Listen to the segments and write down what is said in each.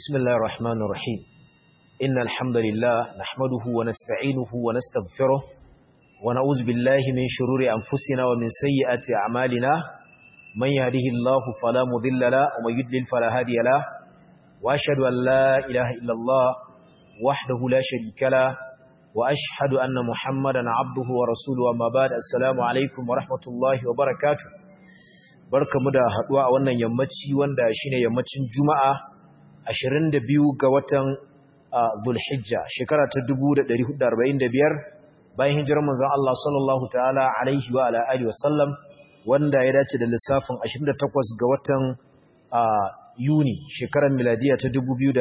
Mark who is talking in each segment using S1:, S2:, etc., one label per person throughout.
S1: بسم الله الرحمن الرحيم إن الحمد لله نحمده ونستعينه ونستغفره ونعوذ بالله من شرور أنفسنا ومن سيئات أعمالنا من يهده الله فلا مضل له ومن يضلل فلا هادي له وأشهد أن لا إله إلا الله وحده لا شريك له وأشهد أن محمدا عبده ورسوله وما بعد السلام عليكم ورحمة الله وبركاته barkamu da haduwa a wannan yammaci wanda shine yammacin Juma'a 22 ga watan Dhulhijja shekara ta 1445 bayan hijirar manzon Allah sallallahu ta'ala alaihi wa ala alihi wasallam wanda ya dace da lissafin 28 ga watan Yuni shekarar miladiya ta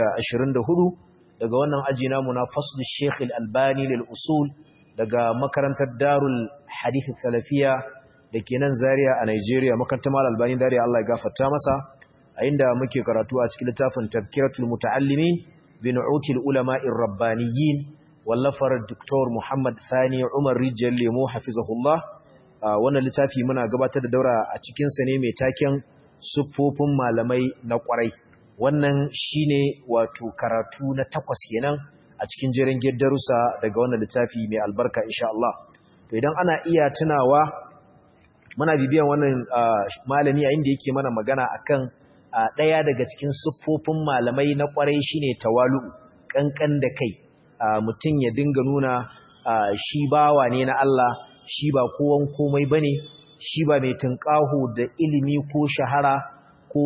S1: 2024 daga wannan aji namu na fasl Sheikh Al-Albani lil usul daga makarantar Darul Hadith Salafiya da ke nan Zaria a Nigeria makarantar Mal Albani Zaria Allah ya gafarta masa a inda muke karatu a cikin littafin Tazkiratul Muta'allimin bi Nu'util Ulama'ir Rabbaniyyin wallafar Dr. Muhammad Sani Umar Rijal Lemo hafizahullah wannan littafi muna gabatar da daura a cikin sa ne mai taken siffofin malamai na kwarai wannan shine wato karatu na takwas kenan a cikin jerin darussa daga wannan littafi mai albarka insha Allah to idan ana iya tunawa muna bibiyan wannan malami a inda yake mana magana akan ɗaya daga cikin siffofin malamai na kwarai shine tawalu kankan da kai mutum ya dinga nuna shi bawa ne na Allah shi ba kowan komai bane shi ba mai tunƙaho da ilimi ko shahara ko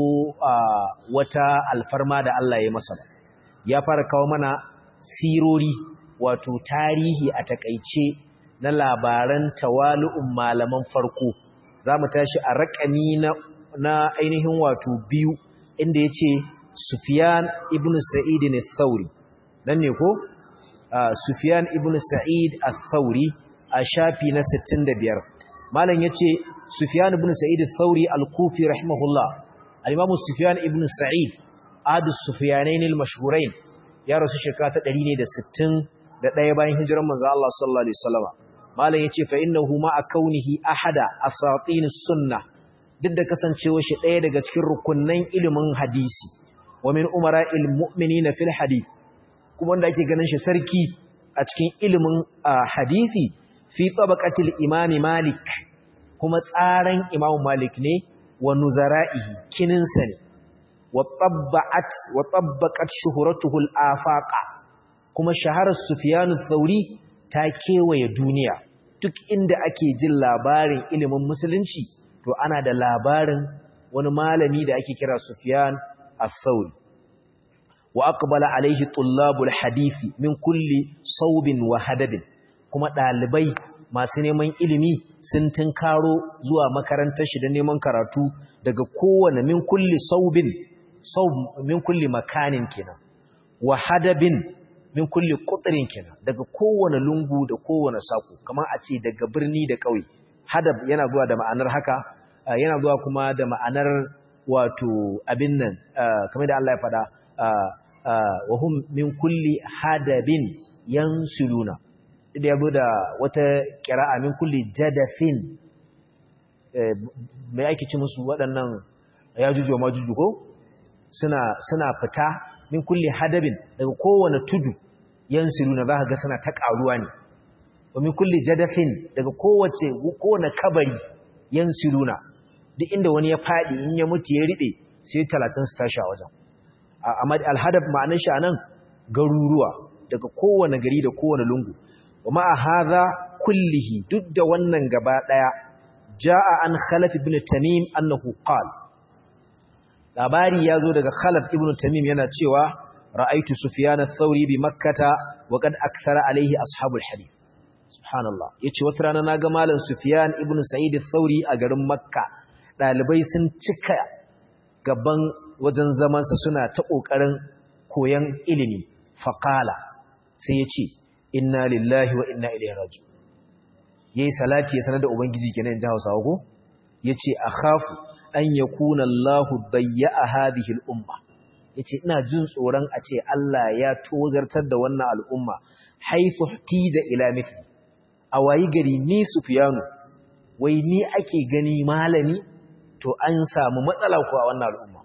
S1: wata alfarma da Allah ya masa ya fara kawo mana sirori wato tarihi a takaice na labaran tawalu'un malaman farko za mu tashi a raƙami na, na ainihin wato biyu inda ya ce Sufyan ibn Sa'id ne Thauri nan ne ko? Uh, Sufyan ibn Sa'id al-Thauri a shafi na 65 malam ya ce Sufyan ibn Sa'id al-Thauri al-Kufi rahimahullah al-Imam Sufyan ibn Sa'id adu Sufyanain al-mashhurain ya rasu shekara ta 161 bayan hijirar manzo Allah sallallahu alaihi wasallam malam yace fa innahu ma kaunihi ahada asatin sunnah duk da kasancewa shi ɗaya daga cikin rukunnan ilimin hadisi wa min umara'il mu'minina fil hadith kuma wanda ake ganin shi sarki a cikin ilimin hadisi fi tabaqatil imam malik kuma tsaran imam malik ne wa nuzara'ihi kininsa ne wa tabba'at wa tabbaqat shuhratuhu al-afaqa kuma shaharar sufyan ath-thauri ta kewaye duniya duk inda ake jin labarin ilimin musulunci to ana da labarin wani malami da ake kira Sufyan al-Thawri wa aqbala alaihi tullabul hadisi min kulli saubin wa hadabin kuma dalibai masu neman ilimi sun tunkaro zuwa makarantar shi da neman karatu daga kowane min kulli saubin saub min kulli makanin kenan wa hadabin min kulli qutrin kenan daga kowane lungu da kowane sako kamar a ce daga birni da ƙauye hadab yana zuwa da ma'anar haka yana zuwa kuma da ma'anar wato abin nan kamar da Allah ya faɗa wa hum min kulli hadabin yansuluna da yabo da wata qira'a min kulli jadafin mai ake ci musu waɗannan yajuju wa majuju ko suna suna fita min kulli hadabin daga kowane tudu yansuluna za ka ga suna ta ƙaruwa ne wa min kulli jadafin daga kowace kowane kabari yansuluna duk inda wani ya faɗi in ya mutu ya riɓe sai talatin su tashi a wajen amma alhadab ma'anar shi anan garuruwa daga kowane gari da kowane lungu wa ma'a hadha kullihi duk da wannan gaba daya jaa an khalaf ibn tamim annahu qala labari yazo daga khalaf ibn tamim yana cewa ra'aitu sufyan ath-thawri bi makkata wa qad akthara alayhi ashabul hadith subhanallah yace wata rana naga malam sufyan ibn sa'id ath-thawri a garin makka dalibai sun cika gaban wajen zamansa suna ta ƙoƙarin koyon ilimi faƙala sai ya ce inna lillahi wa inna ilaihi raju ya yi salati ya sanar da ubangiji kenan jihar hausawa ko ya ce a khafu an ya kuna allahu bayya a hadihil umma ya ce ina jin tsoron a ce allah ya tozartar da wannan al'umma haifu tiza ila mithli a wayi gari ni sufiyanu wai ni ake gani malami to an samu matsala ko a wannan al'umma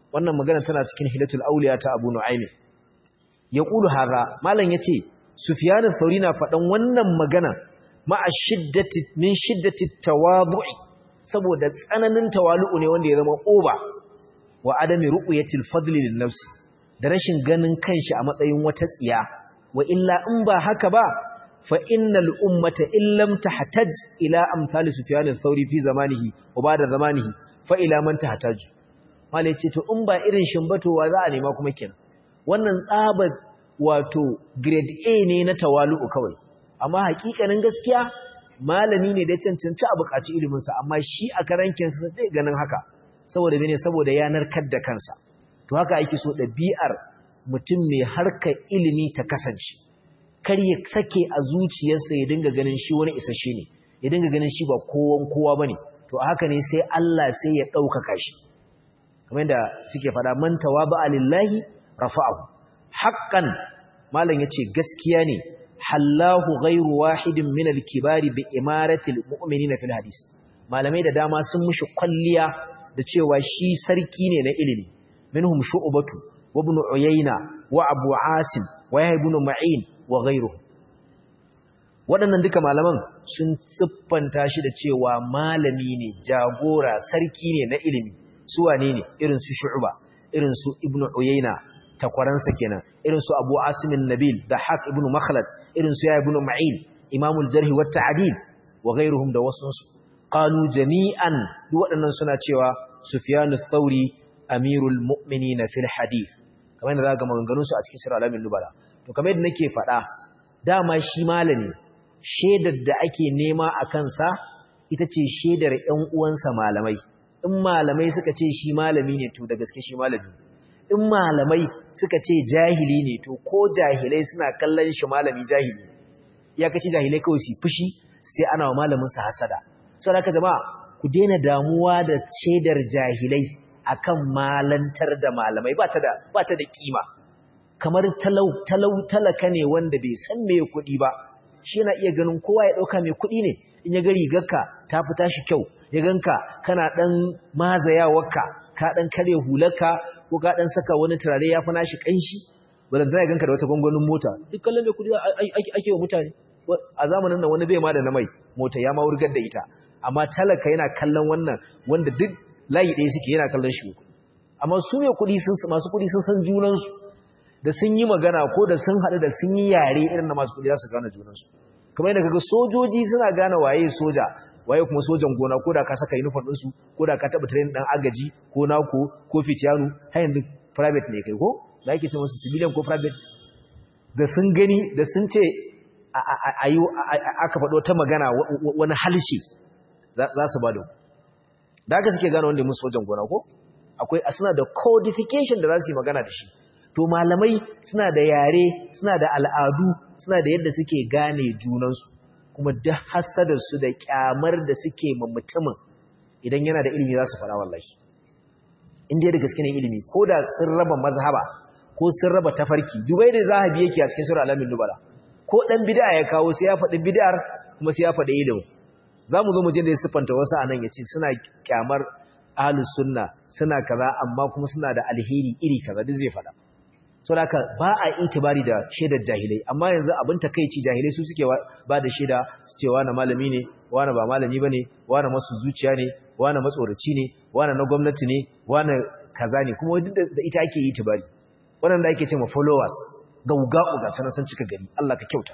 S1: wannan magana tana cikin hilatul auliya ta abu nu'aymi yaqulu hadha malam yace sufyan ath-thauri na fadan wannan magana ma'a shiddati min shiddati tawadu'i saboda tsananin tawalu'u ne wanda ya zama oba wa adami ru'yatil fadli lin nafsi da rashin ganin kanshi a matsayin wata tsiya wa illa in ba haka ba fa innal ummata illam tahtaj ila amsal sufyan ath-thauri fi zamanihi wa ba'da zamanihi fa ila man tahtaj malai ce to in ba irin shimbatowa za a nema kuma kenan wannan tsabar wato grade A ne na tawalu'u kawai amma hakikanin gaskiya malami ne da cancanci a buƙaci ilimin sa amma shi a karankin sa zai ganin haka saboda mene saboda ya narkar da kansa to haka ake so ɗabi'ar mutum mai harkar ilimi ta kasance kar ya sake a zuciyarsa ya dinga ganin shi wani isasshe ne ya dinga ganin shi ba kowan kowa bane to haka ne sai Allah sai ya ɗaukaka shi kamar da suke faɗa man tawaba lillahi rafa'ahu haqqan malam yace gaskiya ne hallahu ghairu wahidin min al-kibari bi imarati al-mu'minina fil hadis malamai da dama sun mushi kwalliya da cewa shi sarki ne na ilimi minhum shu'batu wa ibn uyayna wa abu asim wa yahya ibn ma'in wa ghayruhu waɗannan duka malaman sun siffanta shi da cewa malami ne jagora sarki ne na ilimi su wane ne irin su shu'ba irin su ibn uyayna takwaransa kenan irin su abu asim nabil da haq ibn makhlad irin su ya ibn ma'in imamul jarh wa ta'dil wa ghayruhum da wasunsu qalu jami'an duk waɗannan suna cewa Sufyan ath-Thauri amirul mu'minin fil hadith kamar yadda zaka maganganun su a cikin sirr alamin nubala to kamar yadda nake faɗa dama shi malami shedar da ake nema a kansa ita ce shedar ƴan uwansa malamai in malamai suka ce shi malami ne to da gaske shi malami in malamai suka ce jahili ne to ko jahilai suna kallon shi malami jahili ya kace jahilai kawai su fushi su ce ana wa malamin sa hasada sau da jama'a ku daina damuwa da shaidar jahilai akan malantar da malamai ba ta da ba ta da kima kamar talau talau talaka ne wanda bai san me kuɗi ba shi yana iya ganin kowa ya ɗauka mai kuɗi ne in ya ga rigarka ta fita shi kyau ya ganka kana ɗan mazayawarka ka ɗan kare hularka ko ka ɗan saka wani turare ya fi nashi ƙanshi ba zan ya ganka da wata gwangwanin mota duk kallon mai kuɗi ake wa mutane a zamanin nan wani bai ma da na mai mota ya ma wurgar da ita amma talaka yana kallon wannan wanda duk layi ɗaya suke yana kallon shi kuɗi amma su mai kuɗi sun masu kuɗi sun san junansu da sun yi magana ko da sun haɗu da sun yi yare irin na masu kuɗi za su gane junansu kamar yadda kaga sojoji suna gane waye soja waye kuma sojan gona ko da ka saka uniform ɗinsu ko da ka taɓa training ɗan agaji ko nako ko fitiyanu har yanzu private ne kai ko da ake ce musu civilian ko private da sun gani da sun ce aka faɗo ta magana wani halshe za su ba da da haka suke gane wanda musu sojan gona ko akwai suna da codification da za su yi magana da shi to malamai suna da yare suna da al'adu suna da yadda suke gane junansu kuma duk hasadarsu da kyamar da suke ma mutumin idan yana da ilimi za su fara wallahi inda da gaske ne ilimi ko da sun raba mazhaba ko sun raba tafarki dubai da zahabi yake a cikin sura alamin nubala ko dan bid'a ya kawo sai ya faɗi bid'ar kuma sai ya faɗi ilimi zamu zo mu je da siffanta wasu anan yace suna kyamar ahlus sunna suna kaza amma kuma suna da alheri iri kaza duk zai faɗa saboda ba a itibari da shaidar jahilai amma yanzu abin takeici jahilai su suke ba da shaida su ce wani malami ne wani ba malami bane wani masu zuciya ne wani matsoraci ne wani na gwamnati ne wani kaza ne kuma duk da ita ake itibari wannan da ake cewa followers gaugau ga sanan san cika gari Allah ka kyauta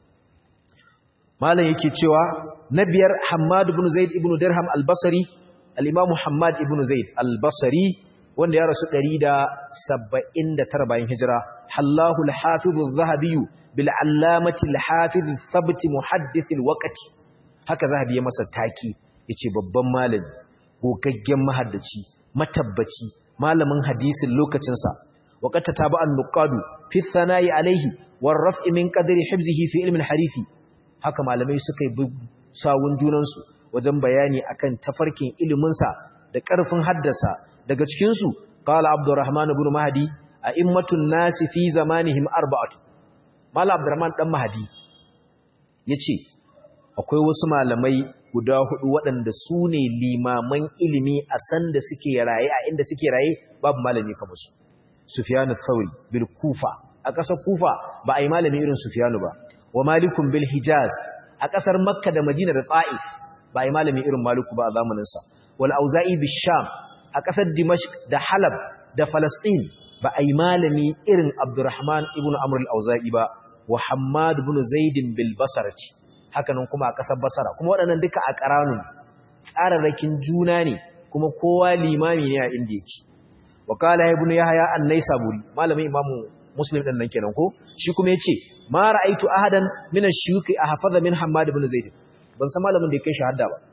S1: malam yake cewa na biyar Hammad ibn Zaid ibn Dirham al-Basri al-Imam Hammad ibn Zaid al-Basri wanda ya rasu 179 bayan hijira hallahu al-hafiz az-zahabi bil allamati al-hafiz thabt muhaddith al-waqt haka zahabi ya masa taki yace babban malami gogaggen mahaddaci matabbaci malamin hadisin lokacin sa waqata taba an-nuqadu fi thana'i alayhi war raf'i min qadri hifzihi fi ilm al-hadisi haka malamai suka yi sawun junansu wajen bayani akan tafarkin ilimin sa da ƙarfin haddasa daga cikinsu qala abdurrahman ibn mahdi a'immatun nasi fi zamanihim arba'atu mala abdurrahman dan mahdi yace akwai wasu malamai guda hudu waɗanda su ne limaman ilimi a sanda suke raye a inda suke raye babu malami kamar su Sufyan al-Thawri bil Kufa a ƙasar Kufa ba a yi malami irin Sufyan ba wa Malikun bil Hijaz a ƙasar Makka da Madina da Ta'if ba a yi malami irin Maliku ba a zamanin sa wal Auza'i bil Sham a ƙasar Dimashq da Halab da Falastin ba a yi malami irin Abdurrahman ibn Amr al-Auza'i ba wa Hammad ibn Zaid bil Basrati hakanan kuma a ƙasar Basra kuma waɗannan duka a ƙaranun tsararrakin juna ne kuma kowa limami ne a inda yake wa qala ibn Yahya an-Naisaburi malamin Imamu Muslim din nan kenan ko shi kuma yace ma ra'aitu ahadan min ash-shuyukh ahfaza min Hammad ibn Zaid ban san malamin da yake shahada ba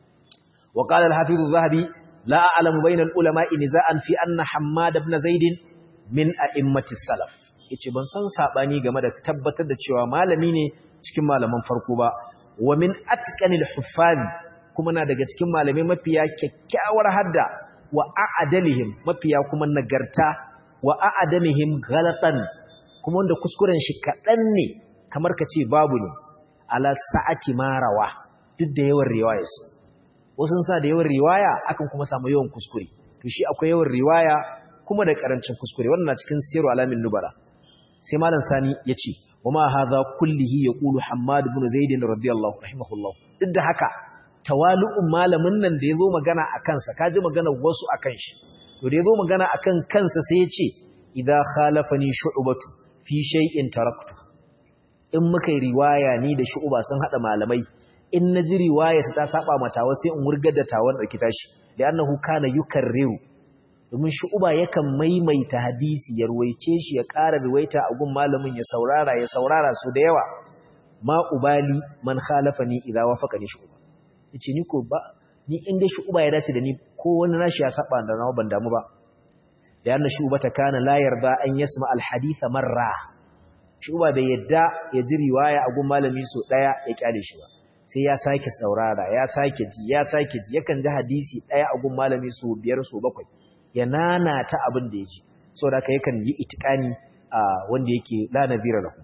S1: wa qala al-Hafiz az-Zahabi la a'lamu bayna al-ulama'i niza'an fi anna Hammad ibn Zaid min a'immati salaf yace ban san sabani game da tabbatar da cewa malami ne cikin malaman farko ba wa min atqanil huffaz kuma na daga cikin malamai mafiya kyakkyawar hadda wa a'adalihim mafiya kuma nagarta wa a'adamihim ghalatan kuma wanda kuskuren shi kadan ne kamar kace babu ne ala sa'ati marawa duk da yawan riwayarsa wasu sa da yawan riwaya akan kuma samu yawan kuskure to shi akwai yawan riwaya kuma da karancin kuskure wannan cikin siru alamin nubara sai malam sani yace wama hadha kullihi yaqulu hammad ibn zaid radiyallahu rahimahullah duk da haka tawalu'un malamin nan da yazo magana akan sa kaji magana wasu akan shi to da yazo magana akan kansa sai yace idza khalafani shu'batu fi shay'in taraktu in muka yi riwaya ni da shu'ba sun hada malamai in naji riwaya ta saba mata sai in wurgar da tawon dauki tashi da annahu kana yukarriru domin shu'uba yakan maimaita hadisi ya ruwaice shi ya ƙara ruwaita a gun malamin ya saurara ya saurara su da yawa ma ubali man khalafani idza wafaqani shu'uba yace ni ko ba ni inda shu'uba ya dace da ni ko wani nashi ya saba da nawa ban damu ba da yana shu'uba ta kana la yarda an yasma al hadith marra shu'uba bai yadda ya ji riwaya a gun malami so daya ya kyale shi ba sai ya sake saurara ya sake ji ya sake ji yakan ji hadisi daya a gun malami so biyar so bakwai ya nanata abin da ya ji sau da ka yakan yi itikani a wanda yake lanabira lahu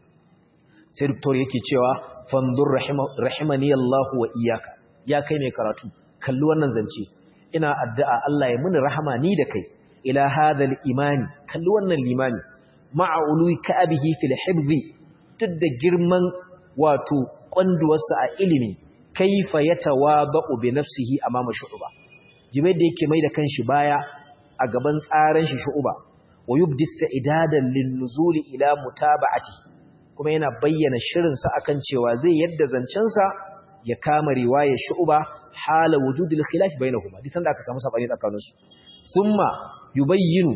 S1: sai doktor yake cewa fandur rahimani Allahu wa iyaka ya kai mai karatu kalli wannan zance ina addu'a Allah ya muni rahama ni da kai ila hadal imani kalli wannan limani ma'a ului ka'abihi fil hibzi duk da girman wato kwanduwarsa a ilimi kaifa yatawaba'u bi nafsihi amama shu'ba jibai da yake mai da kanshi baya a gaban tsaran shi shu'uba wa yubdista idadan lin nuzuli ila mutaba'ati kuma yana bayyana shirin sa akan cewa zai yadda zancen sa ya kama riwayar shu'uba hala wujudil khilaf bainahuma disan da aka samu sabani tsakanin su thumma yubayyinu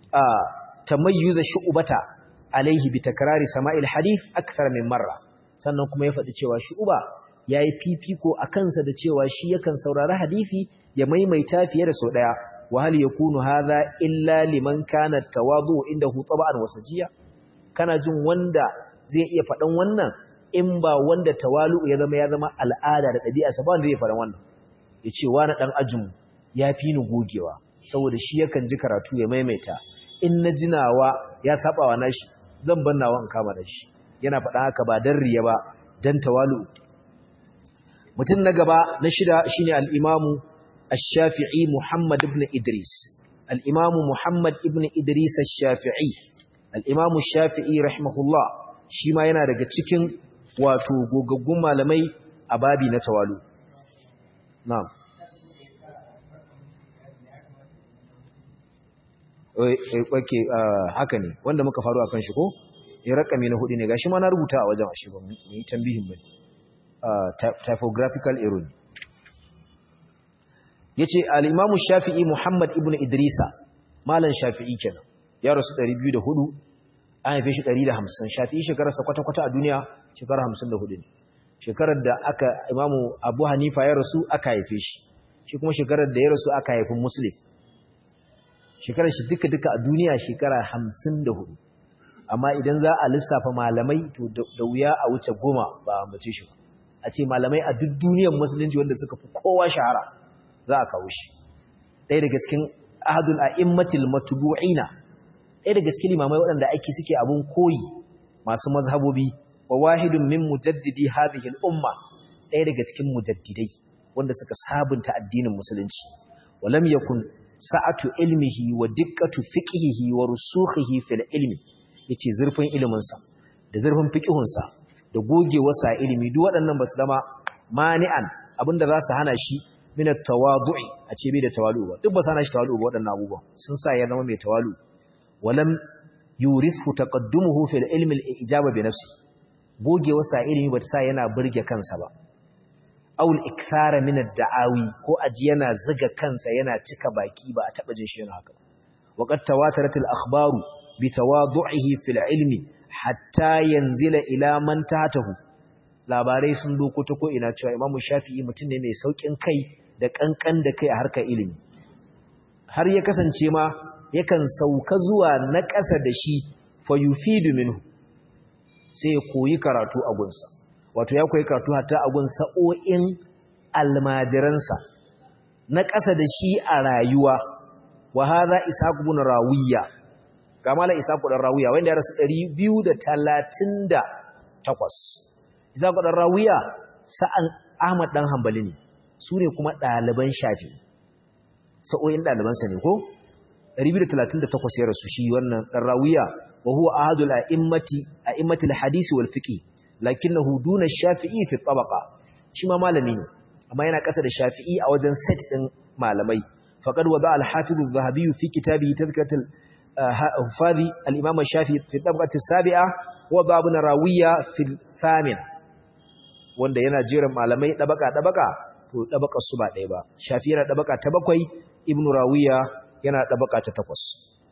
S1: tamayyuz shu'bata alaihi bi takrari sama'il hadith akthar min marra sannan kuma ya faɗi cewa shu'uba yayi fifiko akan sa da cewa shi yakan saurari hadisi ya maimaita fiye da sau ɗaya wa hal yakunu hadha illa liman kana tawadu indahu taba'an wasajiya kana jin wanda zai iya faɗan wannan in ba wanda tawalu ya zama ya zama al'ada da ɗabi'a sa ba wanda zai faɗan wannan yace wani dan ajin ya fi ni gogewa saboda shi yakan ji karatu ya maimaita in na jinawa ya saba wa nashi zan bar nawa in kama da shi yana faɗa haka ba dan riya ba dan tawalu mutum na gaba na shida shine al-imamu الشافعي محمد بن إدريس الإمام محمد ابن إدريس الشافعي الإمام الشافعي رحمه الله شما yana daga cikin wato gogaggun malamai a babi na tawalu na'am oke haka ne wanda muka faru akan shi ko ya rakami na hudu ne gashi ma na rubuta a wajen ashe ba mu yi tambihin bane typographical error ya ce al'imamu shafi'i Muhammad ibn Idrisa, malan shafi'i kenan, ya rasu 204, an haife shi 150, shafi'i shekararsa kwata-kwata a duniya shekarar 54 ne. Shekarar da aka imamu Abu Hanifa ya rasu aka haife shi, shi kuma shekarar da ya rasu aka haifin Muslim. Shekarar shi duka-duka a duniya shekara 54. Amma idan za a lissafa malamai to da wuya a wuce goma ba a mace shi ba. A ce malamai a duk duniyar musulunci wanda suka fi kowa shahara. za a kawo shi ɗaya daga cikin ahadul a'immatil matbu'ina ɗaya daga cikin limamai waɗanda aiki suke abun koyi masu mazhabobi wa wahidun min mujaddidi hadhihi al-umma ɗaya daga cikin mujaddidai wanda suka sabunta addinin musulunci walam yakun sa'atu ilmihi wa diqqatu fiqhihi wa rusukhihi fil ilmi yace zurfin ilimin sa da zurfin fiqhun sa da gogewarsa ilimi duk waɗannan basu zama mani'an abinda za su hana shi min at-tawadu'i a ce bai da tawalu ba duk ba su hana shi tawalu ba waɗannan abubuwan sun sa ya zama mai tawalu walam yurithu taqaddumuhu fil ilmi al-ijaba bi nafsi gogewarsa ilimi ba ta sa yana burge kansa ba awul ikthara min ad-da'awi ko aji yana zuga kansa yana cika baki ba a taba jin shi yana haka waqad tawatarat al-akhbaru bi tawadu'ihi fil ilmi hatta yanzila ila man tahtahu labarai sun doko ta ko ina cewa imamu shafi'i mutum ne mai saukin kai da kankan da kai a harkar ilimi har ya kasance ma yakan sauka zuwa na ƙasa da shi fa yufidu minhu sai ya koyi karatu a gunsa wato ya koyi karatu hatta a gun sa'o'in almajiransa na ƙasa da shi a rayuwa wa hadha ishaq ibn rawiya ga mala ishaq ibn rawiya wanda ya rasu 238 ishaq ibn rawiya sa'an ahmad dan hanbali ne su ne kuma ɗaliban shafi sa'o'in ɗalibansa ne ko 238 ya rasu shi wannan dan rawiya wa huwa ahadul a'immati a'immatil hadisi wal fiqh lakinnahu duna shafi'i fi tabaqa shi ma malami ne amma yana kasa da shafi'i a wajen set din malamai faqad wada al-hafiz az-zahabi fi kitabihi tadhkiratul hufadi al-imam shafi'i fi tabaqati as-sabi'a wa babun rawiya fi al-thamina wanda yana jiran malamai dabaka dabaka to dabaka su ba ɗaya ba shafi'i yana dabaka ta bakwai ibnu rawiya yana dabaka ta takwas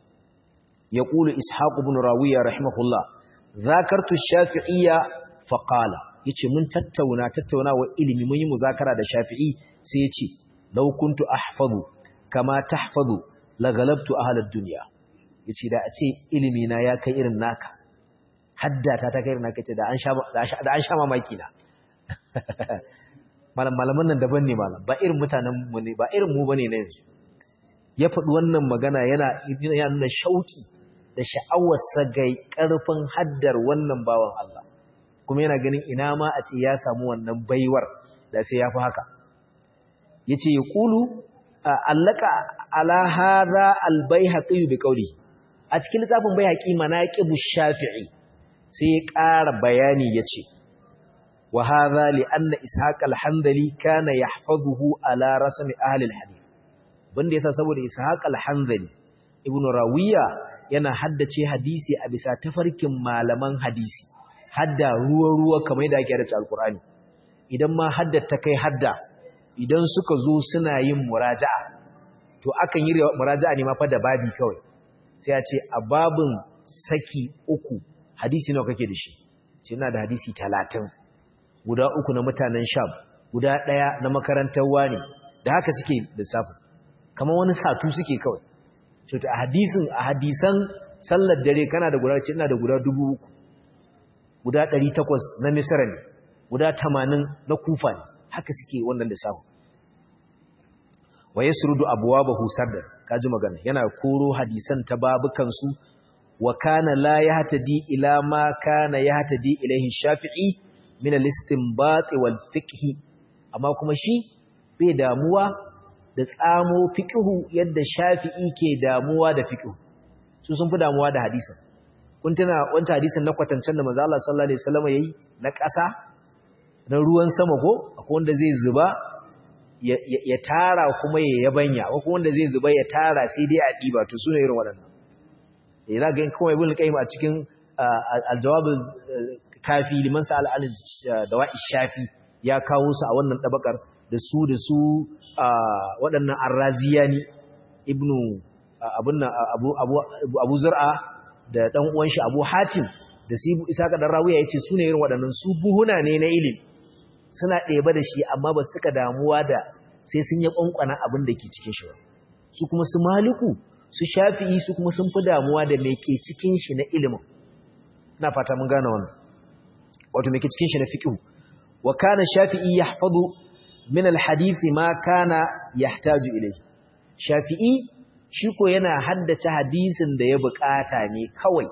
S1: يقول إسحاق بن راوية رحمه الله ذاكرت الشافعية فقال yace mun tattauna tattauna wa ilimi mun yi muzakara da Shafi'i sai yace law kuntu ahfazu kama tahfazu la galabtu ahlad dunya yace da a ce ilimi na ya kai irin naka haddata ta kai irin naka ce da an sha da an sha mamaki na malam malaman nan daban ne malam ba irin mutanen mu ne ba irin mu bane na yanzu ya faɗi wannan magana yana yana nuna shauki da sha'awarsa ga ƙarfin haddar wannan bawan Allah kuma yana ganin ina ma a ce ya samu wannan baiwar da sai ya fi haka ya ce ya ƙulu allaka ala haza albayhaƙi bi ƙauri a cikin littafin bayhaƙi manaqibu shafi'i sai ya ƙara bayani ya ce wa haza li anna ishaq al-hanbali kana yahfazuhu ala rasmi ahli al-hadith banda yasa saboda ishaq al-hanbali ibnu rawiya yana haddace hadisi a bisa tafarkin malaman hadisi hadda ruwa-ruwa kamar yadda ake haddace alkur'ani idan ma haddata kai hadda idan suka zo suna yin muraja'a to akan yi muraja'a ne ma fa da babi kawai sai a ce a babin saki uku hadisi nawa kake da shi ce ina da hadisi talatin guda uku na mutanen sham guda ɗaya na makarantar wani da haka suke lissafin kamar wani satu suke kawai so a hadisin a hadisan sallar dare kana da guda ina da guda dubu uku guda ɗari takwas na misra ne guda tamanin na kufa ne haka suke wannan lissafin wa yasrudu abwabahu sardan kaji magana yana koro hadisan ta babukan su wa kana la yahtadi ila ma kana yahtadi ilaihi shafi'i min al-istinbat wal fiqh amma kuma shi bai damuwa da tsamo fiqhu yadda shafi'i ke damuwa da fiqhu su sun fi damuwa da hadisin kun tuna wancan hadisin na kwatancen da manzo Allah sallallahu alaihi wasallam yayi na ƙasa na ruwan sama ko akwai wanda zai zuba ya tara kuma ya yabanya ko wanda zai zuba ya tara sai dai a diba to sune irin waɗannan eh za ga in kuma ibn qayyim a cikin al-jawab kafi liman sa'al al dawa'i shafi ya kawo su a wannan dabakar da su da su waɗannan arraziyani ibnu abun nan abu abu abu zur'a da dan uwan shi abu hatim da su isa ka dan rawiya yace sune irin waɗannan su buhuna ne na ilimi suna ɗeba da shi amma ba suka damuwa da sai sun yi ƙwanƙwana abin da ke cikin shi su kuma su maliku su shafi'i su kuma sun fi damuwa da mai ke cikin shi na ilimin na fata mun gane wannan wato mai ke cikin shi na fiqh wa kana shafi'i yahfazu min alhadith ma kana yahtaju ilayhi shafi'i shi ko yana haddace hadisin da ya bukata ne kawai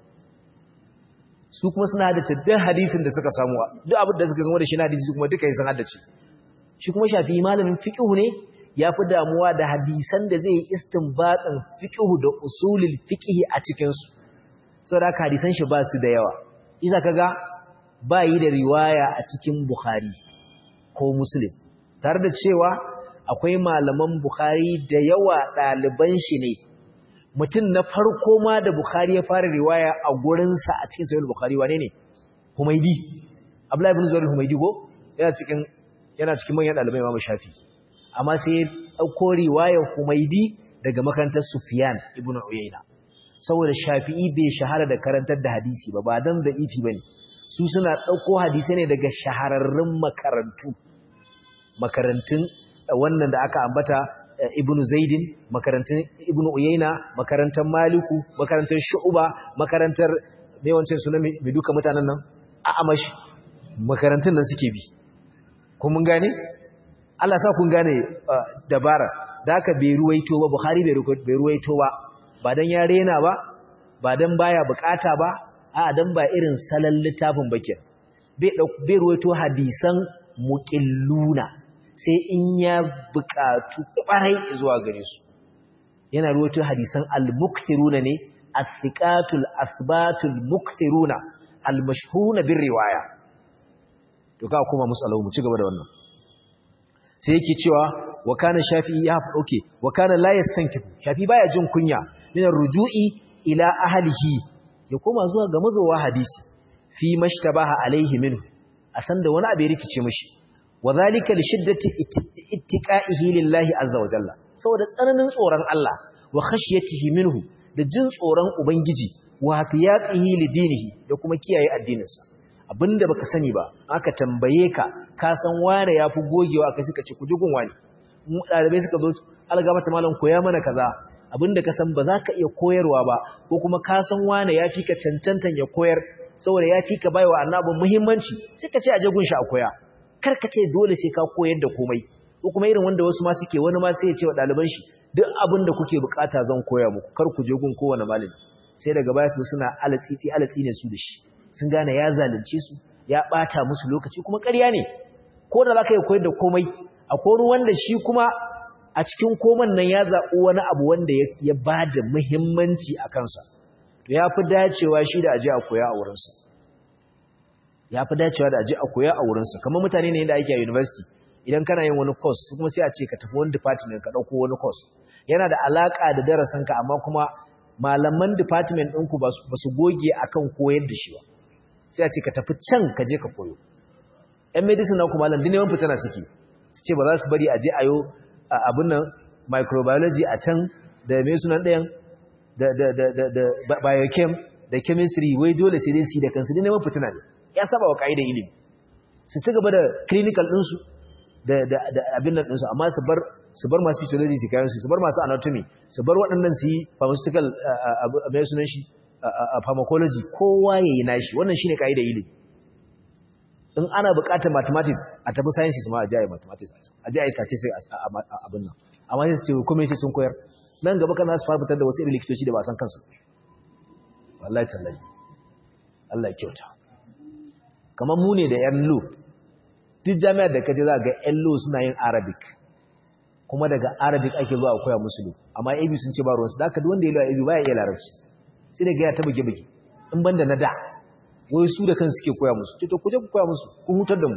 S1: su kuma suna haddace duk hadisin da suka samu duk abin da suka gama da shi na hadisi kuma duka yi sun haddace shi kuma shafi malamin fiqhu ne ya fi damuwa da hadisan da zai yi istinbatin fiqhu da usulul fiqhi a cikin su saboda haka hadisan shi ba su da yawa isa kaga ba yi da riwaya a cikin Bukhari ko Muslim tare da cewa akwai malaman Bukhari da yawa ɗaliban shi ne mutum na farko ma da Bukhari ya fara riwaya a gurinsa a cikin sahih Bukhari wane ne Humaydi Abdullahi ibn Zubair Humaydi go yana cikin yana cikin manyan ɗalibai Imam Shafi amma sai ya dauko riwayar Humaydi daga makarantar Sufyan ibn Uyayna saboda Shafi'i bai shahara da karantar da hadisi ba ba dan da ifi bane su suna dauko hadisi ne daga shahararrun makarantu makarantun wannan da aka ambata Ibn Zaidin makarantun Ibn Uyayna makarantar Maliku makarantar Shu'ba makarantar me wancan suna mai duka mutanen nan A'amash makarantun nan suke bi kun mun gane Allah sa kun gane dabara da aka bai ruwaito ba Bukhari bai ruwaito ba ba dan ya rena ba ba dan baya bukata ba a dan ba irin salon littafin bakin bai ruwaito hadisan muqilluna sai in ya bukatu kwarai zuwa gare su yana ruwaito hadisan al-mukthiruna ne as-siqatul asbatul mukthiruna al-mashhuruna bir riwaya to ka kuma musallahu mu ci gaba da wannan sai yake cewa wa kana shafi'i ya fa okay wa kana la yastankifu shafi baya jin kunya min ruju'i ila ahlihi ya koma zuwa ga mazowa hadisi fi mashtabaha alaihi minhu a san da wani abu ya rikice mishi wa zalika li shiddati ittiqa'ihi lillahi azza wa jalla saboda tsananin tsoron Allah wa khashyatihi minhu da jin tsoron ubangiji wa hatiyaqihi li dinihi da kuma kiyaye addininsa abinda baka sani ba aka tambaye ka ka san wane yafi gogewa kai suka ce ku ji gun wani mu dalibai suka zo alga mata malam koya mana kaza abinda ka san ba za ka iya koyarwa ba ko kuma ka san wane yafi ka cancantan ya koyar saboda yafi ka baiwa annabin muhimmanci sai ka ce a je gun shi a koya kar ka ce dole sai ka koyar da komai ko kuma irin wanda wasu ma suke wani ma sai ya ce wa ɗaliban shi duk abin da kuke bukata zan koya muku kar ku je gun kowane malami sai daga baya su suna alatsitsi alatsi ne su da shi sun gane ya zalunce su ya bata musu lokaci kuma ƙarya ne ko da zaka yi koyar da komai akwai wani wanda shi kuma a cikin koman nan ya zaɓi wani abu wanda ya ba da muhimmanci a kansa to ya fi dacewa shi da aje a koya a wurinsa ya fi dacewa da aje a koya a wurinsa kamar mutane ne da ake a university idan kana yin wani course kuma sai a ce ka tafi wani department ka ɗauko wani course yana da alaƙa da darasinka amma kuma malaman department ɗinku ba su goge akan koyar da shi ba sai a ce ka tafi can ka je ka koyo ‘yan medicine na kuma landin yawan fitana suke su ce ba za su bari a je a yau abin nan microbiology a can da mai sunan ɗayan da biochem da chemistry wai dole sai dai su da kansu din neman fitina ne ya saba wa ƙa'idar ilimi su ci gaba da clinical ɗinsu da abin nan ɗinsu amma su bar su bar masu physiology su kayan su su bar masu anatomy su bar waɗannan su yi pharmaceutical mai sunan shi pharmacology kowa ya yi nashi wannan shine ƙa'idar ilimi in ana buƙatar mathematics a tafi sciences ma a ji a yi mathematics a ji a yi statistics a abin nan amma sai su ce kuma sai sun koyar nan gaba kan su fara fitar da wasu irin likitoci da ba san kansu wallahi tallahi Allah ya kyauta kamar mu ne da yan lo duk jami'ar da kaje za ga yan lo suna yin arabic kuma daga arabic ake zuwa koya musu lo amma ab sun ce ba ruwansu da aka duk wanda ya lo ab baya iya larabci sai daga ya ta buge buge in banda na da wai su da kansu suke koya musu ce to kuje ku koya musu kun hutar da mu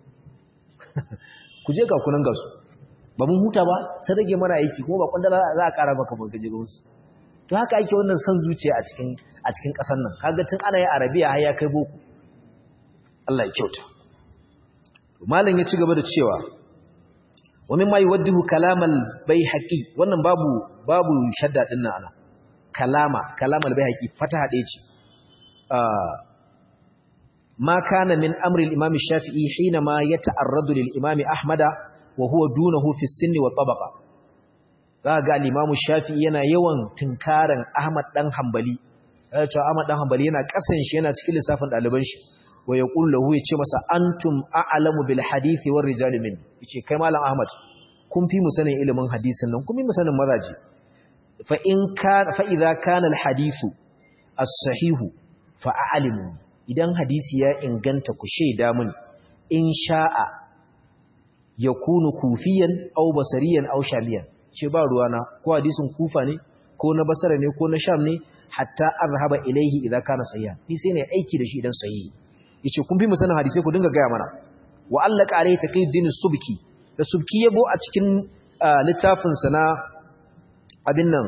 S1: kuje ga kunan gasu ba mun huta ba sai rage mana aiki kuma ba kwandala za a kara maka banka je musu to haka ake wannan san zuciya a cikin a cikin kasar nan kaga tun ana yin arabiya har ya kai boko Allah ya kyauta to malam ya ci gaba da cewa wa mimma yuwaddihu kalamal bayhaqi wannan babu babu shadda din nan ana kalama kalamal bayhaqi fataha ɗaya ce ما كان من أمر الإمام الشافعي حينما يتعرض للإمام أحمد وهو دونه في السن والطبقة ga الإمام الشافعي yana yawan tunkaran Ahmad dan Hanbali yace Ahmad dan Hanbali yana kasan shi yana cikin lissafin daliban shi wa yaqul lahu yace masa antum a'lamu bil hadisi war rijal min yace kai malam Ahmad kun fi mu sanin ilimin hadisin nan kun fi mu sanin mazaji fa in ka fa idza kana al hadithu as-sahihu fa a'lamu idan hadisi ya inganta ku shaida mun in sha'a yakunu kufiyan aw basariyan aw shamiyan ce ba ruwana ko hadisin kufa ne ko na basara ne ko na sham ne hatta arhaba ilaihi idza kana sahihan ni sai ne aiki da shi idan sahihi yace kun fi mu sanin hadisi ku dinga gaya mana wa allaka alayhi taqiyuddin subki da subki yabo a cikin littafin sa na abin nan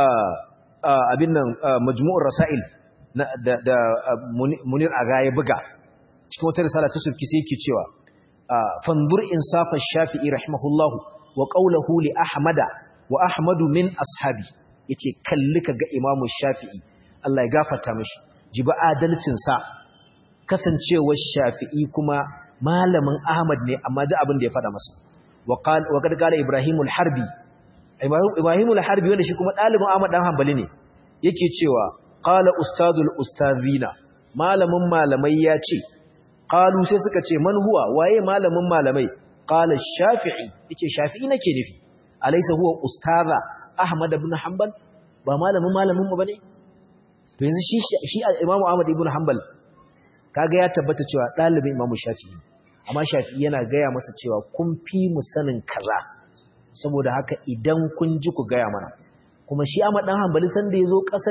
S1: abin nan majmu'ur rasail da da munir aga ya buga cikin wata risala ta subki sai yake cewa fanzur insafa shafi'i rahimahullahu wa qawluhu li ahmada wa ahmadu min ashabi yace kalli kaga imamu shafi'i Allah ya gafarta mishi jiba adalcin sa kasancewar shafi'i kuma malamin ahmad ne amma ji abin da ya fada masa wa qala wa kad qala ibrahimu al-harbi ibrahimu al-harbi wanda shi kuma dalibin ahmad dan hanbali ne yake cewa qala ustadul ustazina malamin malamai ya ce qalu sai suka ce man huwa waye malamin malamai qala shafi'i yace shafi'i nake nufi alaysa huwa ustaza ahmad ibn hanbal ba malamin malamin mu bane to yanzu shi shi imamu ahmad ibn hanbal kaga ya tabbata cewa dalibin imamu shafi'i amma shafi'i yana gaya masa cewa kun fi mu sanin kaza saboda haka idan kun ji ku gaya mana kuma shi ahmad dan hanbali san da yazo kasar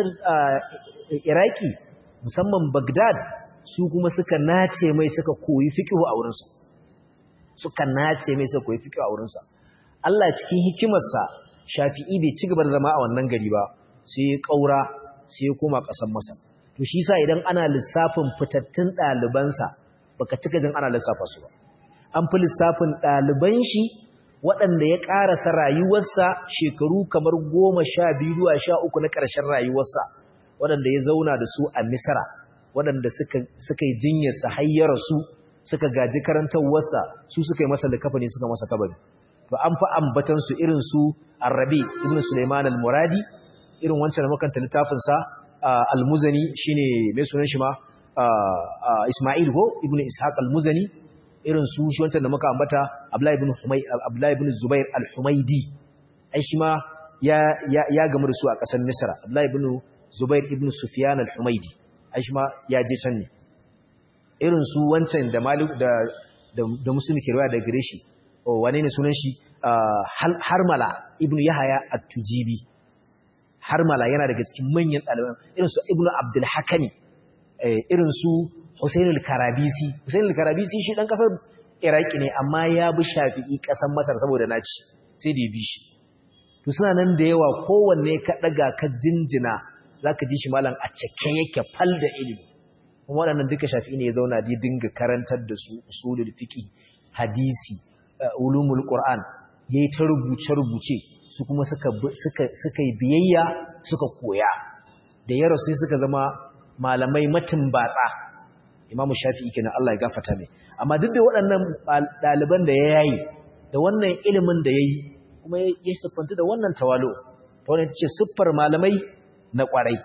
S1: iraki musamman bagdad su kuma suka nace mai suka koyi fiqhu a wurinsa suka nace mai suka koyi fiqhu a wurinsa Allah cikin hikimarsa Shafi'i bai ci gaba da zama a wannan gari ba sai ya kaura sai ya koma ƙasar Masar to shi yasa idan ana lissafin fitattun ɗalibansa baka cika jin ana lissafa su ba an fi lissafin ɗaliban shi waɗanda ya ƙarasa rayuwarsa shekaru kamar goma sha biyu zuwa sha uku na ƙarshen rayuwarsa waɗanda ya zauna da su a Misra waɗanda suka yi jinyarsa hayyara su suka gaji karantarwarsa su suka yi masa likafa ne suka masa kabari to an fi ambatan su irin su Arabi ibn Sulaiman al-Muradi irin wancan da makanta littafin sa al-Muzani shine mai sunan shi ma Isma'il go ibn Ishaq al-Muzani irin su shi wancan da muka ambata Abdullah ibn Humay Abdullah ibn Zubair al-Humaydi ai shi ma ya ya gamu da su a ƙasar Misra Abdullah ibn Zubair ibn Sufyan al-Humaydi ai shi ma ya je can ne irin su wancan da Malik da da Muslimi ke riwaya da gare shi wane ne sunan shi harmala ibnu yahaya at-tujibi harmala yana daga cikin manyan ɗaliban irin su ibnu abdul hakami irin su husain al-karabisi husain al-karabisi shi dan kasar iraki ne amma ya bi shafi'i kasar masar saboda naci sai da ya bi shi to suna nan da yawa kowanne ka daga ka jinjina zaka ji shi malam a cike yake fal da ilimi kuma waɗannan duka shafi'i ne ya zauna da dinga karantar da su usulul fiqh hadisi ulumul Qur'an yayi ta rubuce-rubuce su kuma suka suka suka yi biyayya suka koya da yaro sai suka zama malamai matin batsa Imam Shafi'i kenan Allah ya gafarta mai amma duk da waɗannan ɗaliban da ya yayi da wannan ilimin da yayi kuma ya siffanta da wannan tawalo ta wannan tace siffar malamai na ƙwarai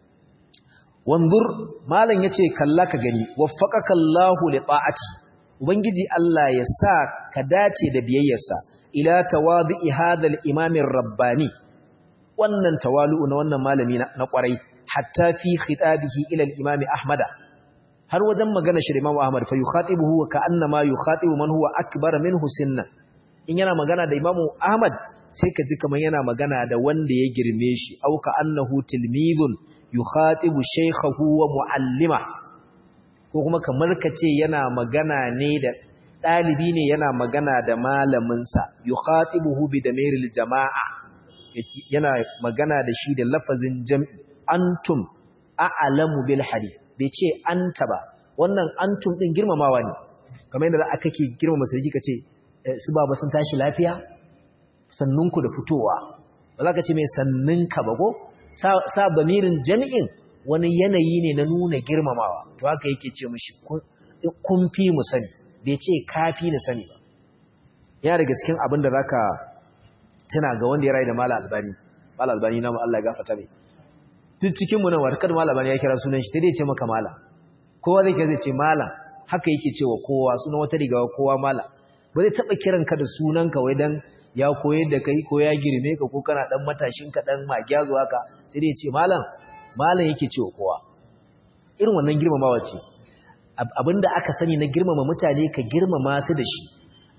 S1: wanzur malam yace kalla ka gani waffaqaka Allahu li ta'ati Ubangiji Allah ya sa ka dace da biyayyarsa ila tawadhi hadal imamin rabbani wannan tawalu'u na wannan malami na kwarai hatta fi khitabihi ila al-imam Ahmad har wajen magana shi Imam Ahmad fa yukhatibuhu wa ka'annama yukhatibu man huwa akbar minhu sinna in yana magana da Imam Ahmad sai ka ji kaman yana magana da wanda ya girme shi au ka'annahu tilmidun yukhatibu shaykhahu wa muallima ko kuma kamar ka ce yana magana ne da ɗalibi ne yana magana da malaminsa yukhatibuhu bi damiril jama'a yana magana da shi da lafazin jam'i antum a'lamu bil hadith bai ce anta ba wannan antum din girmamawa ne kamar yadda aka ke girmama sarki kace su baba sun tashi lafiya sannunku da fitowa ba za ka ce mai sannunka ba ko sa bamirin jami'in wani yanayi ne na nuna girmamawa to haka yake ce mishi kun fi mu sani bai ce kafi ni sani ba yana daga cikin abin da zaka tuna ga wanda ya rayu da mala albani mala albani na Allah ya gafarta mai duk cikin mu nan warkar mala albani ya kira sunan shi sai dai ce maka mala kowa zai zai ce mala haka yake cewa kowa sunan wata riga kowa mala ba zai taba kiran ka da sunan ka wai dan ya koyar da kai ko ya girme ka ko kana dan matashin ka dan magyazo haka sai dai ce malam malam yake cewa kowa irin wannan girmamawa ce abinda aka sani na girmama mutane ka girmama su da shi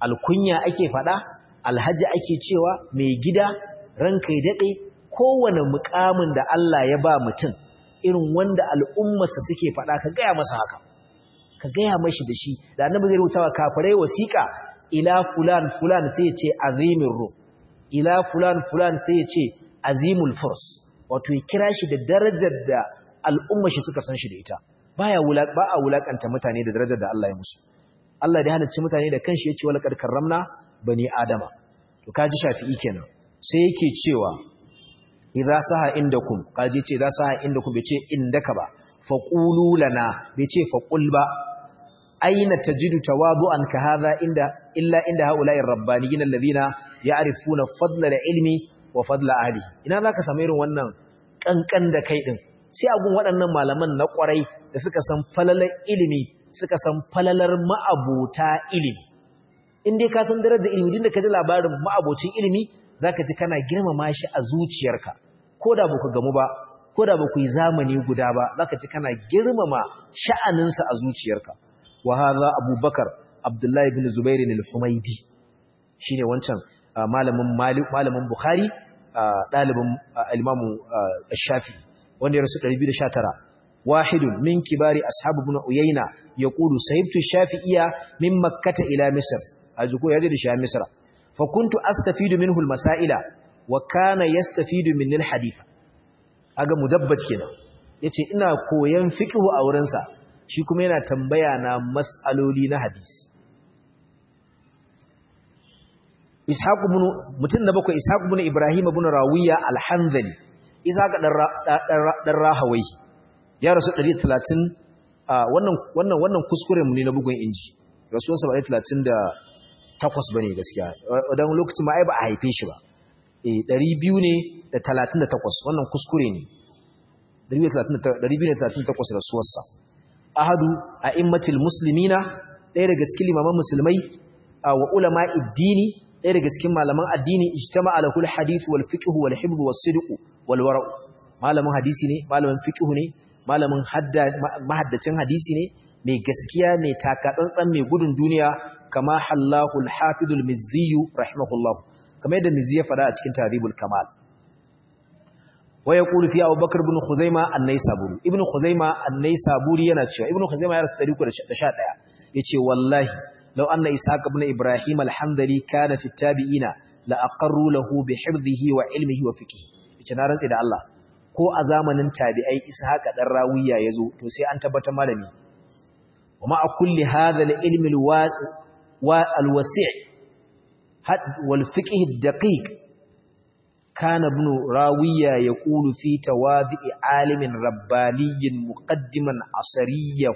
S1: alkunya ake faɗa alhaji ake cewa mai gida ranka ya daɗe kowane mukamin da Allah ya ba mutum irin wanda al'ummarsa suke faɗa ka gaya masa haka ka gaya mashi da shi da annabi zai rubuta wa kafirai wasiƙa ila fulan fulan sai ya ce azimin ruh ila fulan fulan sai ya ce azimul furs wato ya kira shi da darajar da al'ummar shi suka san shi da ita baya ba a wulakanta mutane da darajar da Allah ya musu Allah da halicci mutane da kanshi ya ce wala kad karramna bani adama to kaji shafi'i kenan sai yake cewa idza saha indakum kaji ce idza saha indakum bai ce indaka ba faqulu lana bai ce faqul ba aina tajidu tawadu'an ka hadha inda illa inda haula'ir rabbaniyyin alladhina ya'rifuna fadla al-ilmi wa fadla ahlihi ina zaka samu irin wannan kankan da kai din sai agun waɗannan malaman na ƙwarai da suka san falalar ilimi suka san falalar ma'abota ilimi in dai ka san darajar ilimi din da ka ji labarin ma'abocin ilimi zaka ji kana girmama shi a zuciyarka ko da baku gamu ba ko da baku yi zamani guda ba zaka ji kana girmama sha'aninsa a zuciyarka wa hadha abubakar abdullahi ibn zubair al-humaydi shine wancan malamin malamin bukhari dalibin al-imamu ash-shafi wanda ya rasu 219 wahidun min kibari ashab ibn uyayna yaqulu sahibtu shafi'iyya min makkah ila misr ajuko yaje da shi misra fa kuntu astafidu minhu al-masaila wa kana yastafidu min al-hadith aga mudabbat kenan yace ina koyan fiqh a wurin sa shi kuma yana tambaya na mas'aloli na hadisi ishaq ibn mutun da bakwai ishaq ibn ibrahim ibn rawiya al-hanzali ishaq dan rahawai ya rasu 130 wannan wannan wannan kuskuren mu ne na bugun inji rasuwarsa ba 38 bane gaskiya dan lokacin ma ai ba a haife shi ba eh 200 ne da 38 wannan kuskure ne 238 rasuwarsa ahadu a'immatil muslimina ɗaya daga cikin limaman musulmai wa ulama iddini ɗaya daga cikin malaman addini ijtama ala kul hadith wal fiqh wal hifz was sidq wal wara malamin hadisi ne malamin fiqh ne malamin hadda mahaddacin hadisi ne mai gaskiya mai takatsantsan mai gudun duniya kama hallahu al hafid al mizzi rahimahullah kamar yadda mizzi ya fada a cikin taribul kamal wa yaqulu fi Abu Bakr ibn Khuzaimah an-Naisaburi ibn Khuzaimah an-Naisaburi yana cewa ibn Khuzaimah ya rasu 311 yace wallahi law anna Ishaq ibn Ibrahim al-Hamdali kana fi tabi'ina la aqarru lahu bi hifdhihi wa ilmihi wa fiqhi yace na rantsi da Allah ko a zamanin tabi'ai Ishaq dan Rawiya yazo to sai an tabbatar malami wa ma kulli hadha al-ilm al-wasi' wal fiqh ad-daqiq كان ابن راوية يقول في تواضع عالم رباني مقدما عصريه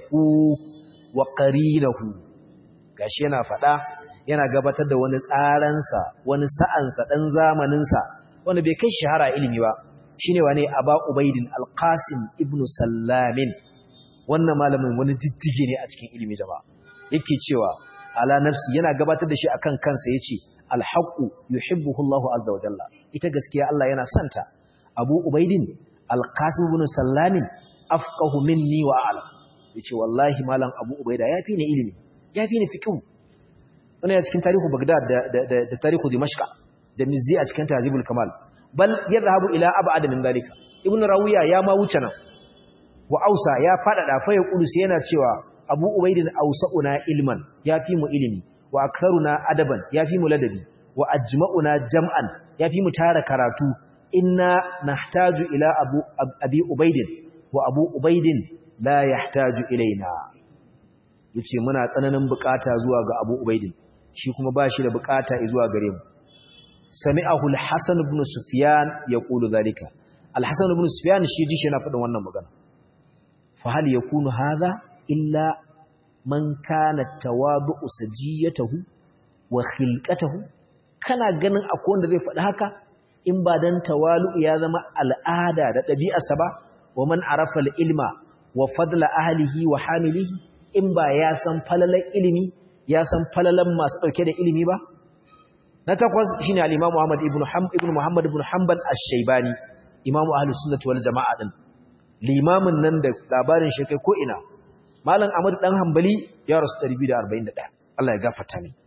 S1: وقرينه gashi yana faɗa yana gabatar da wani tsaransa wani sa'ansa ɗan zamaninsa wanda bai kai shahara ilimi ba shine wane aba ubaidin alqasim ibn sallamin wannan malamin wani diddige ne a cikin ilimi jama'a yake cewa ala nafsi yana gabatar da shi akan kansa yace alhaqu yuhibbuhu Allahu azza wa jalla ita gaskiya Allah yana santa Abu Ubaidin alqasim ibn sallamin afqahu minni wa a'lam yace wallahi malam Abu Ubaida yafi ni ilimi yafi ni fiqh wannan cikin tarihu Baghdad da da da tarihu Dimashq da Mizzi a cikin Tahzibul Kamal bal yadhhabu ila ab'ad min dalika Ibn Rawiya ya ma wuce nan wa Ausa ya fadada fa yaqulu sai yana cewa Abu Ubaidin ausa'una ilman yafi mu ilimi wa aktharuna adaban yafi mu ladabi wa ajma'una jam'an yafi mu tara karatu inna nahtaju ila abu abi ubaidin wa abu ubaidin la yahtaju ilaina yace muna tsananin bukata zuwa ga abu ubaidin shi kuma bashi da bukata zuwa gare mu sami'ahu al-hasan ibn sufyan yaqulu zalika al-hasan ibn sufyan shi ji shi yana faɗin wannan magana fa hal yakunu hadha illa man kana tawadu'u sajiyatahu wa khilqatahu kana ganin akwai wanda zai faɗi haka in ba dan tawalu ya zama al'ada da ɗabi'arsa ba wa man arafa ilma wa fadla ahlihi wa hamilihi in ba ya san falalan ilimi ya san falalan masu ɗauke da ilimi ba na takwas shine al-Imam Muhammad ibn ibn Muhammad ibn Hanbal ash-Shaybani imamu ahlus sunnah wal jama'a din limamin nan da labarin shi kai ko ina malam Ahmad dan Hanbali ya rasu 241 Allah ya gafarta ni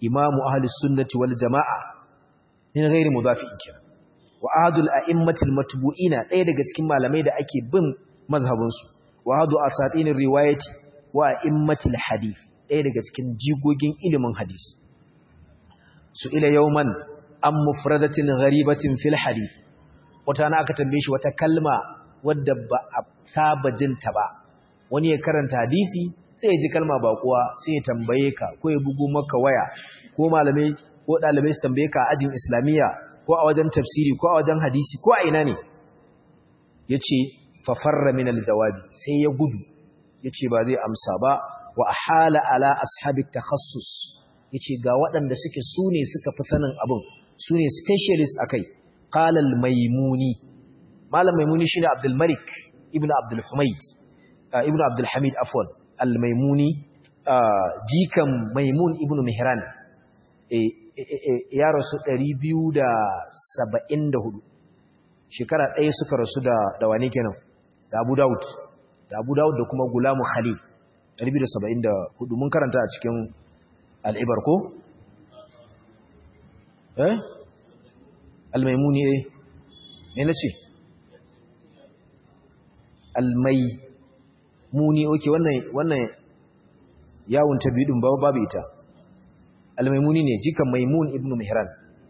S1: imamu ahli sunnati wal jama'a min ghairi mudafi'in kira wa ahadul a'immatil matbu'ina ɗaya daga cikin malamai da ake bin mazhabin su wa ahadu asatinir riwayati wa a'immatil hadith ɗaya daga cikin jigogin ilimin hadisi su ila yawman an mufradatin gharibatin fil hadith wata na aka tambaye shi wata kalma wadda ba a saba jinta ba wani ya karanta hadisi sai ya ji kalma bakuwa sai ya tambaye ka ko ya bugu maka waya ko malamai ko dalibai su tambaye ka a ajin islamiyya ko a wajen tafsiri ko a wajen hadisi ko a ina ne yace fa farra min aljawabi sai ya gudu yace ba zai amsa ba wa hala ala ashabi takhassus yace ga waɗanda suke sune suka fi sanin abin sune specialist akai qala al-maimuni malam maimuni shine abdul malik ibnu abdul humayd ibnu abdul hamid afwan al-maimuni jikan maimun ibnu mihran ya rasu 274 shekara ɗaya suka rasu da da wani kenan da abu daud da abu daud da kuma gulamu khalil 274 mun karanta a cikin al'ibar ko eh al-maimuni eh me nace al-maimuni okay wannan wannan yawon ta biyu ba babu ita al-maimuni ne jikan maimun ibn mihran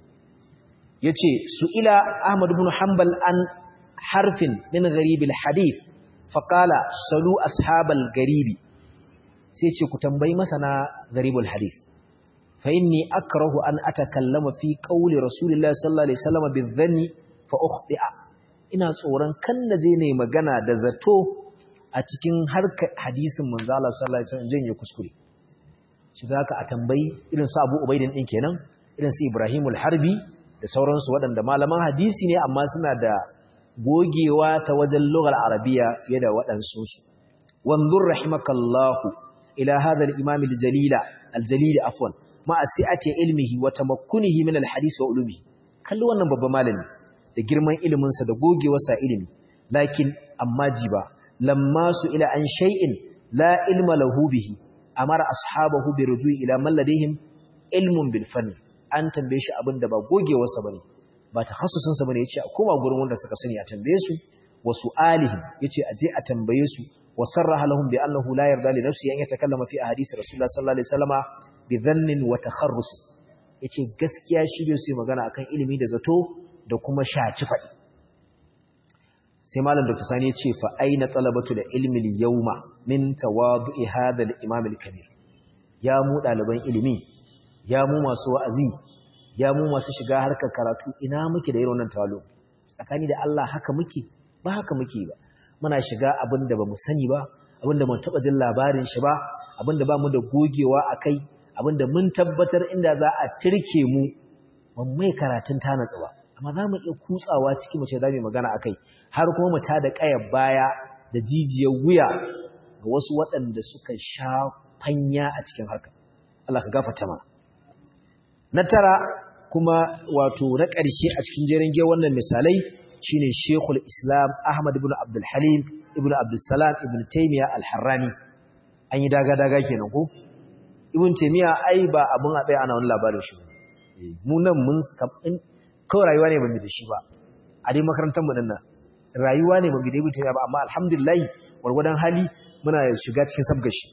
S1: yace su'ila ahmad ibn hanbal an harfin min gharib al-hadith faqala salu ashabal garibi sai ce ku tambayi masana gharib al-hadith fa inni akrahu an atakallama fi qawli rasulillahi sallallahu alaihi wasallam bi-dhanni fa ukhti'a ina tsoron kan naje ne magana da zato a cikin harkar hadisin manzo Allah sallallahu alaihi wasallam janye kuskure shi zaka a tambayi irin su Abu Ubaidin din kenan irin su Ibrahim al-Harbi da sauransu waɗanda malaman hadisi ne amma suna da gogewa ta wajen lugar arabiya fiye da waɗansu su wanzur rahimakallahu ila hadha al-imam al-jalila al-jalil afwan ma asi'ati ilmihi wa tamakkunihi min al-hadith wa ulumi kalli wannan babban malami da girman ilimin sa da gogewarsa ilimi lakin amma jiba lamma su ila an shay'in la ilma lahu bihi amara ashabahu bi rujui ila man ladayhim ilmun bil fanni an tambaye shi abin da ba gogewarsa bane ba takhassusin sa bane yace a koma gurin wanda suka sani a tambaye su wa su'alihim yace a je a tambaye su wa sarraha lahum bi annahu la yarda li nafsihi an yatakallama fi ahadith rasulullah sallallahu alaihi wasallama bi dhannin wa takharrus yace gaskiya shi bai so magana akan ilimi da zato da kuma shaci fadi sai malam dr sani yace fa aina talabatu da ilmi al-yawma min tawadu'i hadha al-imam al-kabir ya mu daliban ilimi ya mu masu wa'azi ya mu masu shiga harkar karatu ina muke da irin wannan tawalo tsakani da Allah haka muke ba haka muke ba muna shiga abinda bamu sani ba abinda mun taba jin labarin shi ba abinda ba mu da gogewa akai abinda mun tabbatar inda za a tirke mu ban mai karatun ta natsu ba amma za mu iya kutsawa ciki mace za mu magana akai har kuma mu tada kayar baya da jijiyar wuya ga wasu waɗanda suka sha fanya a cikin harka Allah ka gafarta mana na tara kuma wato na ƙarshe a cikin jerin ge wannan misalai shine Sheikhul Islam Ahmad ibn Abdul Halim ibn Abdul Salam ibn Taymiyyah Al-Harrani an yi daga daga kenan ko Ibn Taymiyyah ai ba abun a bai ana wani labarin shi mu nan mun kawai rayuwa ne bamu da shi ba a dai makarantar mu din nan rayuwa ne bamu da Ibn Taymiyyah ba amma alhamdulillah warwadan hali muna shiga cikin sabgashi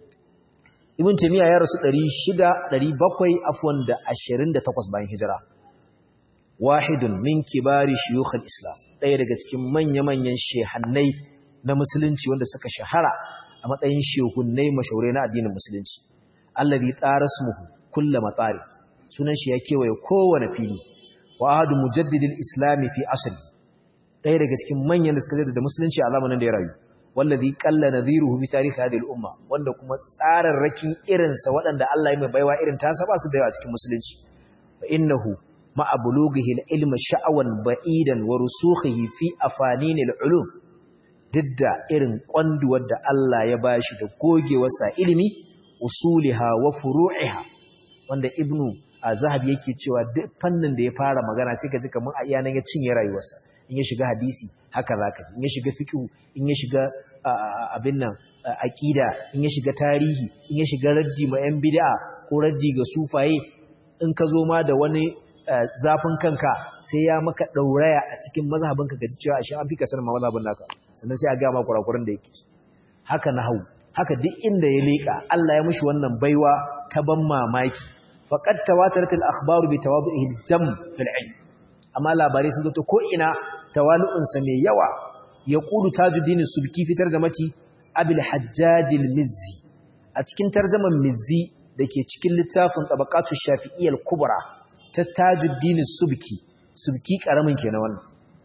S1: Ibn Taymiyyah ya rasu 600 700 afwan da 28 bayan hijira. Wahidun min kibari shuyukhul Islam, ɗaya daga cikin manya-manyan shehannai na musulunci wanda suka shahara a matsayin shehunnai mashaurai na addinin musulunci. Allazi tarasmuhu kullu matsari. Sunan shi ya kewaye kowane fili. Wa ahadu mujaddidil islami fi asli. Ɗaya daga cikin manyan da suka da musulunci a zamanin da ya rayu. wallazi qalla nadhiruhu bi tarikh hadhihi al-umma wanda kuma tsararrakin irinsa waɗanda Allah ya mai baiwa irin tasa ba su da yawa cikin musulunci fa innahu ma'a bulughihi al-ilm sha'awan ba'idan wa rusukhihi fi afanin al-ulum didda irin kwanduwar da Allah ya bashi da gogewar sa ilimi usuliha wa furu'iha wanda ibnu azhab yake cewa duk fannin da ya fara magana sai ka ji kamar a iyanan ya cinye rayuwarsa in ya shiga hadisi haka zaka ji in ya shiga fiqh in ya shiga abin nan aqida in ya shiga tarihi in ya shiga raddi ma yan bid'a ko raddi ga sufaye in ka zo ma da wani zafin kanka sai ya maka ɗauraya a cikin mazhabinka ga cewa ashe an fi ka sanin ma mazhabin naka sannan sai a ga ma kurakuran da yake haka na hau haka duk inda ya leƙa Allah ya mushi wannan baiwa ta ban mamaki faqad tawatarat al-akhbaru bi tawadu'ihi al-jam fil ilm amma labarai sun zato ko ina tawalu'un sa mai yawa yaqulu tajuddin subki fi tarjamati abul hajjaj al-mizzi a cikin tarjaman mizzi dake cikin littafin tabaqatu shafi'iyyah al-kubra ta tajuddin subki subki karamin kenan wannan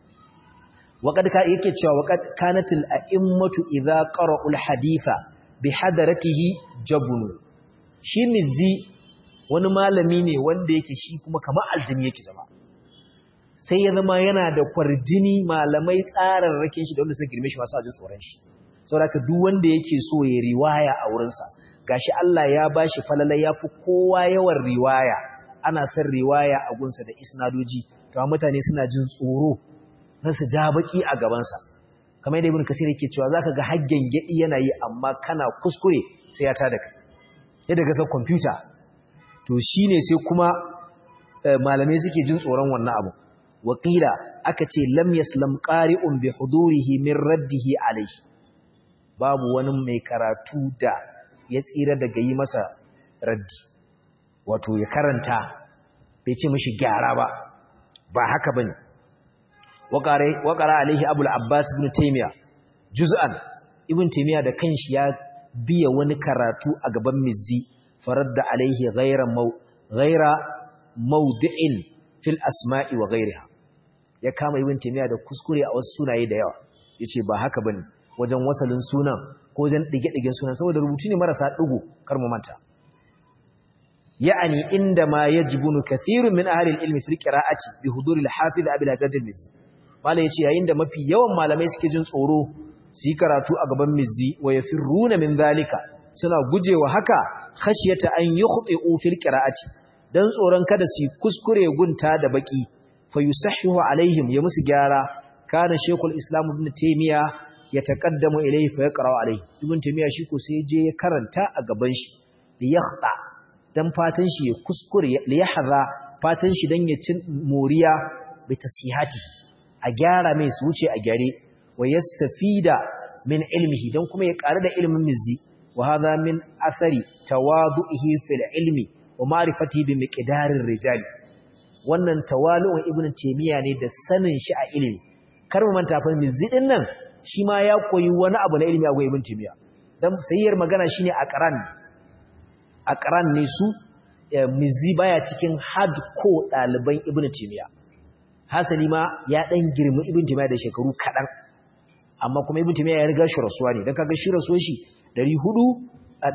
S1: waqad ka yake cewa waqad kanatil a'immatu idza qara'u al-haditha bi hadaratihi jabunu shi mizzi wani malami ne wanda yake shi kuma kamar aljini yake zama sai ya zama yana da kwarjini malamai tsararrakin shi da wanda suka girme shi masu ajin tsoron shi saboda duk wanda yake so ya riwaya a wurinsa gashi Allah ya bashi falala ya fi kowa yawan riwaya ana son riwaya a gunsa da isnadoji to mutane suna jin tsoro na su ja baki a gabansa kamar yadda ibn kasir yake cewa zaka ga haggen gedi yana yi amma kana kuskure sai ya tada kai yadda ga sa computer to shine sai kuma malamai suke jin tsoron wannan abu waqila aka ce lam yaslam qari'un bi hudurihi min raddihi alayhi babu wani mai karatu da ya tsira daga yi masa raddi wato ya karanta bai ce mishi gyara ba ba haka bane waƙara alaihi abul abbas ibn taimiya juz'an ibn taimiya da kanshi ya biya wani karatu a gaban mizzi farar da alaihi ghaira maudu'in fil asma'i wa ghairiha ya kama ibn taimiya da kuskure a wasu sunaye da yawa ya ce ba haka bane wajen wasalin sunan ko wajen ɗige-ɗigen sunan saboda rubutu ne marasa ɗigo kar mu manta ya'ani inda ma yajibunu kathirun min ahli al-ilmi fil qira'ati bi huduri al-hafiz abi al-hajjaj al-mizzi malai yace yayin da mafi yawan malamai suke jin tsoro su yi karatu a gaban mizzi wa yafirruna min zalika suna gujewa haka khashyata an yukhti'u fil qira'ati dan tsoron kada su kuskure gunta da baki fa yusahhihu alaihim ya musu gyara kana shaykhul islam ibn taymiya yataqaddamu ilayhi fa yaqra'u alayhi ibn taymiya shi ko sai je ya karanta a gaban shi da yakhta dan fatan shi ya kuskure li yahza fatan shi dan ya cin moriya bi tasihati a gyara mai su wuce a gyare wa yastafida min ilmihi dan kuma ya ƙara da ilmin mizzi wa hadha min athari tawadu'ihi fil ilmi wa ma'rifatihi bi miqdarir rijali wannan tawalu'un ibnu taymiya ne da sanin shi a ilimi kar mu manta fa mizzi din nan shi ma ya koyi wani abu na ilimi a ga ibnu taymiya dan sayyar magana shine aqran aqran ne su mizzi baya cikin hardcore ɗaliban ibnu taymiya hasali ma ya dan girmi ibnu taymiya da shekaru kadan amma kuma ibnu taymiya ya riga shi rasuwa ne dan kaga shi rasuwar shi 400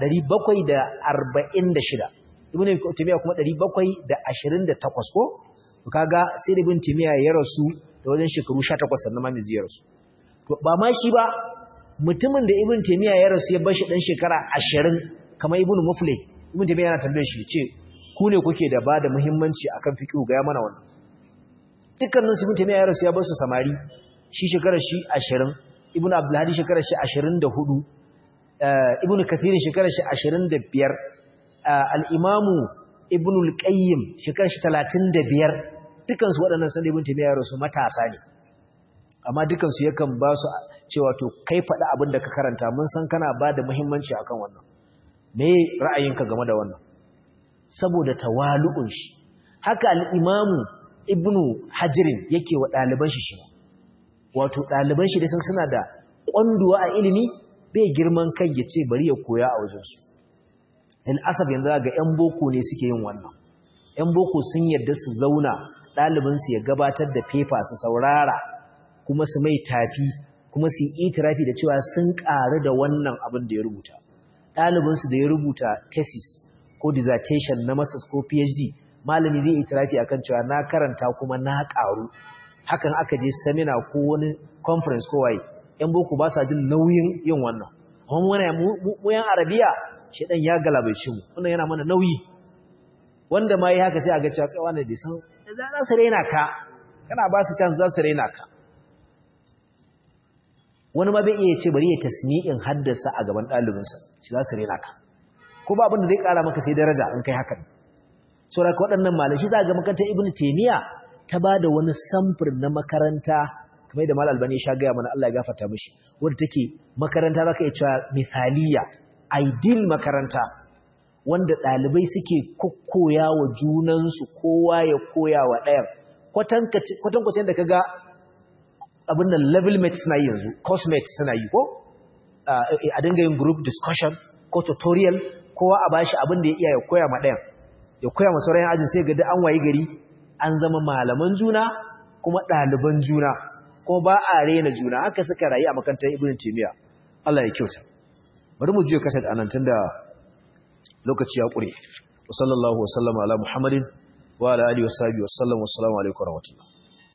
S1: 746 ibnu taymiya kuma 728 ko to kaga sai ibnu taymiya ya rasu da wajen shekaru 18 sannan ma mizzi ya rasu to ba ma shi ba mutumin da ibnu taymiya ya rasu ya bar shi dan shekara 20 kamar ibnu muflih ibnu taymiya yana tambayar shi ce ku ne kuke da ba da muhimmanci akan fiqh ga ya mana wannan dukkanin su ibnu taymiya ya rasu ya bar su samari shi shekarar shi 20 ibnu abdul hadi shekarar shi 24 ibnu kathir shekarar shi 25 al-imamu ibnu al-qayyim shekarar shi 35 dukkan su waɗannan san ibnu taymiya ya rasu matasa ne amma dukkan su yakan ba su cewa to kai faɗi abin da ka karanta mun san kana ba da muhimmanci akan wannan me ra'ayinka game da wannan saboda tawalu'un shi haka al-imamu ibnu hajirin yake wa ɗaliban shi shi wato ɗaliban shi da san suna da ƙwanduwa a ilimi bai girman kai ya ce bari ya koya a wajensu asab yanzu ga 'yan boko ne suke yin wannan 'yan boko sun yarda su zauna ɗalibinsu ya gabatar da fefa su saurara kuma su mai tafi kuma su yi itirafi da cewa sun ƙaru da wannan abin da ya rubuta ɗalibinsu da ya rubuta thesis ko dissertation na masters ko phd malami zai itirafi akan cewa na karanta kuma na ƙaru hakan aka je seminar ko wani conference ko waye yan boko ba sa jin nauyin yin wannan amma mu yan arabiya shedan ya galabaice mu wannan yana mana nauyi wanda ma yi haka sai a ga cewa kai wannan bai san za su raina ka kana ba su chance za su raina ka wani ma bai iya ce bari ya tasmi'in haddasa a gaban ɗalibinsa shi za su raina ka ko ba abin da zai ƙara maka sai daraja in kai hakan saboda waɗannan malamai shi za ga makarantar ibnu taymiya ta ba da wani samfur na makaranta kamar da mal albani sha gaya mana Allah ya gafarta mishi wanda take makaranta zaka iya cewa misaliya ideal makaranta wanda ɗalibai suke kokkoya wa junansu kowa ya koya wa ɗayan kwatankwacin da kaga abin da level mates suna yi yanzu course mates suna yi ko a dinga yin group discussion ko tutorial kowa a bashi abin da ya iya ya koya ma ɗayan ya koya ma sauran ajin sai ga an wayi gari an zama malaman juna kuma ɗaliban juna kuma ba a rena juna haka suka rayu a makarantar ibn timiya Allah ya kyauta bari mu juya kasar anan tunda lokaci ya ƙure wa sallallahu wa sallama ala muhammadin wa ala alihi wa sahbihi wa sallam wa assalamu alaikum wa rahmatullah